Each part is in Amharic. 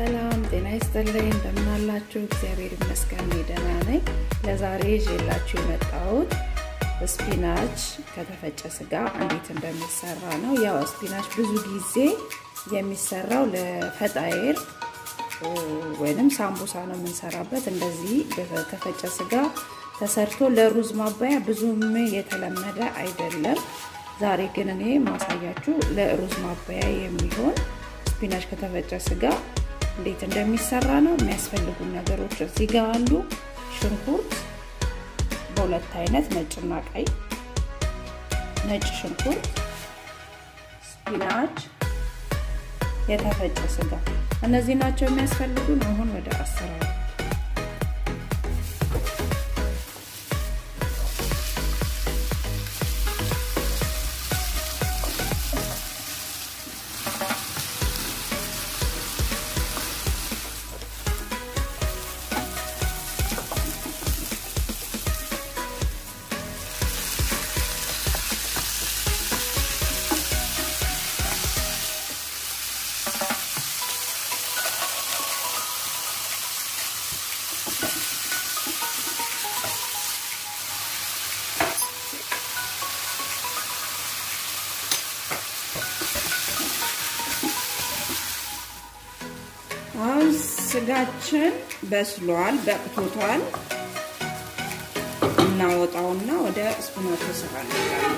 ሰላም ጤና ይስጥልኝ። እንደምናላችሁ? እግዚአብሔር ይመስገን ደህና ነኝ። ለዛሬ ይዤላችሁ የመጣሁት ስፒናች ከተፈጨ ስጋ እንዴት እንደሚሰራ ነው። ያው ስፒናች ብዙ ጊዜ የሚሰራው ለፈጣይር ወይንም ሳምቡሳ ነው የምንሰራበት። እንደዚህ በተፈጨ ስጋ ተሰርቶ ለሩዝ ማባያ ብዙም የተለመደ አይደለም። ዛሬ ግን እኔ ማሳያችሁ ለሩዝ ማባያ የሚሆን ስፒናች ከተፈጨ ስጋ እንዴት እንደሚሰራ ነው። የሚያስፈልጉ ነገሮች እዚህ ጋር አሉ። ሽንኩርት በሁለት አይነት ነጭና ቀይ፣ ነጭ ሽንኩርት፣ ስፒናች፣ የተፈጨ ስጋ እነዚህ ናቸው የሚያስፈልጉን። አሁን ወደ አሰራሩ አሁን ስጋችን በስሏል፣ በቅቶቷል። እናወጣውና ወደ ስፒናቹ ስራ እንሄዳለን።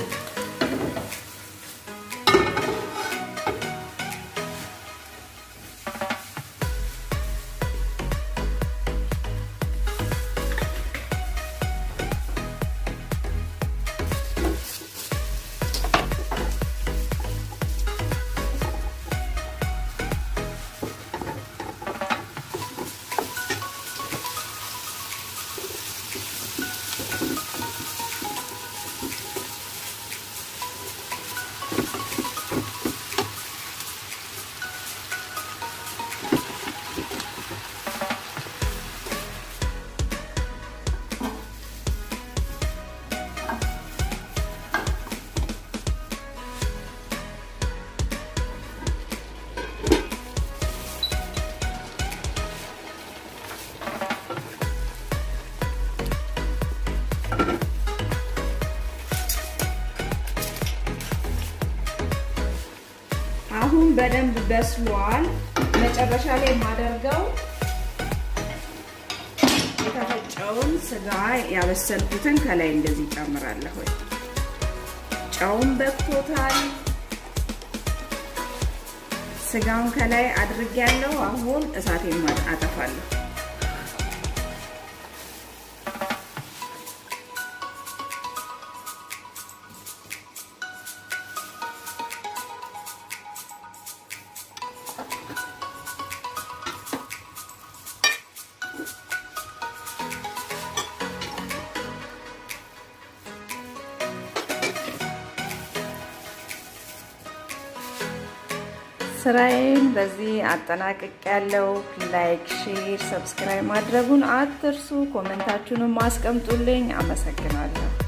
አሁን በደንብ በስሏል። መጨረሻ ላይ የማደርገው የተፈጨውን ስጋ ያበሰልኩትን ከላይ እንደዚህ ጨምራለሁ። ጨውን በቅቶታል። ስጋውን ከላይ አድርጌያለሁ። አሁን እሳቴን አጠፋለሁ። ስራዬን በዚህ አጠናቅቅ ያለው ላይክ፣ ሼር፣ ሰብስክራይብ ማድረጉን አትርሱ። ኮመንታችሁንም አስቀምጡልኝ። አመሰግናለሁ።